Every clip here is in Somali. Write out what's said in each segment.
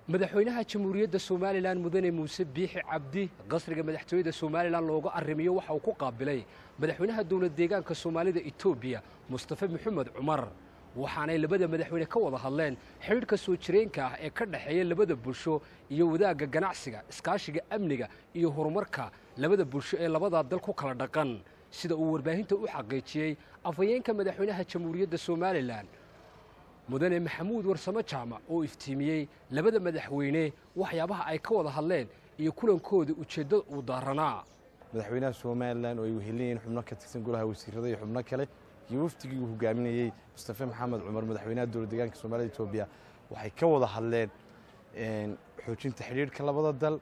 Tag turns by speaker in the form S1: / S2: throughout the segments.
S1: madaxweynaha jamhuuriyadda somalilan mudane muuse biixi cabdi qasriga madaxtooyada somalilan looga arrimiyo waxa uu ku qaabilay madaxweynaha dowlad deegaanka soomaalida etoobiya mustafe maxamed cumar waxaanay labada madaxweyne ka wada hadleen xidhiidhka soo jireenka ah ee ka dhexeeya labada bulsho iyo wadaagga ganacsiga iskaashiga amniga iyo horumarka labada bulsho ee labadaa dal ku kala dhaqan sida uu warbaahinta u xaqiijiyey afhayeenka madaxweynaha jamhuuriyadda somalilan mudane maxamuud warsamo jaamac oo iftiimiyey labada madaxweyne waxyaabaha ay ka wada hadleen iyo kulankooda ujeeddada uu daaranaa
S2: madaxweynaha somalilan oo ay wehelinayeen xubno ka tirsan golaha wasiirada iyo xubno kale iyo wafdigii uu hogaaminayey mustafe maxamed cumar madaxweynaha dowlad deegaanka soomaalida etoobiya waxay ka wada hadleen xoojinta xidhiidhka labada dal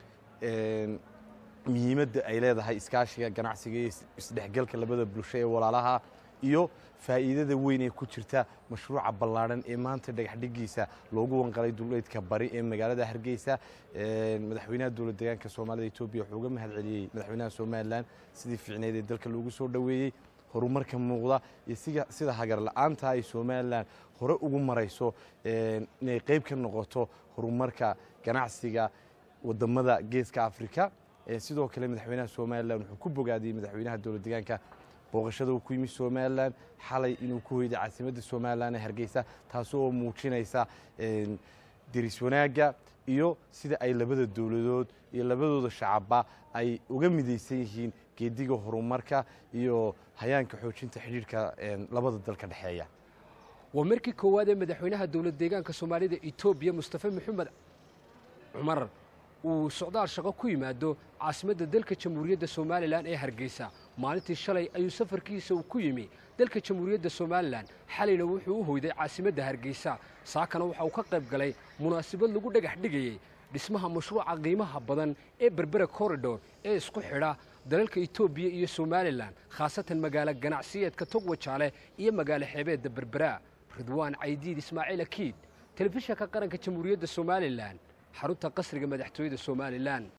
S2: muhiimadda ay leedahay iskaashiga ganacsiga iyo isdhexgalka labada bulsho ee walaalaha iyo faa'iidada weyn ee ku jirta mashruuca ballaadhan ee maanta dhagaxdhigiisa loogu wanqalay duleedka bari ee magaalada hargeysa madaxweynaha dowlad deegaanka soomaalida etoobiya wuxuu uga mahad celiyey madaxweynaha somalilan sidii fiicneed ee dalka loogu soo dhoweeyey horumarka muuqda iyo sida hagar la-aanta ay somalilan hore ugu marayso inay qayb ka noqoto horumarka ganacsiga wadamada geeska afrika sidoo kale madaxweynaha somalilan wuxuu ku bogaadiyey madaxweynaha dowlad deegaanka booqashada uu ku yimi somalilan xalay inuu ku hoyday caasimadda somalilan ee hargeysa taasi oo muujinaysa deris wanaagga iyo sida ay labada dowladood iyo labadooda shacabba ay uga midaysan yihiin geediga horumarka iyo hayaanka xoojinta xidhiidhka labada dal ka dhexeeya
S1: waa markii koowaad ee madaxweynaha dowlad deegaanka soomaalida etoobiya mustafe maxamed cumar uu socdaal shaqo ku yimaado caasimadda dalka jamhuuriyadda somalilan ee hargeysa maalintii shalay ayuu safarkiisa uu ku yimi dalka jamhuuriyadda somalilan xalayna wuxuu u hoyday caasimadda hargeysa saakana waxa uu ka qayb galay munaasabad lagu dhagax dhigayey dhismaha mashruuca qiimaha badan ee berbera corridor ee isku xidha dalalka etoobiya iyo somalilan khaasatan magaalo ganacsiyeedka togwajaale iyo magaalo xeebeedda berbera ridwaan caydiid ismaaciil akiid telefishanka qaranka jamhuuriyadda somalilan xarunta qasriga madaxtooyada somalilan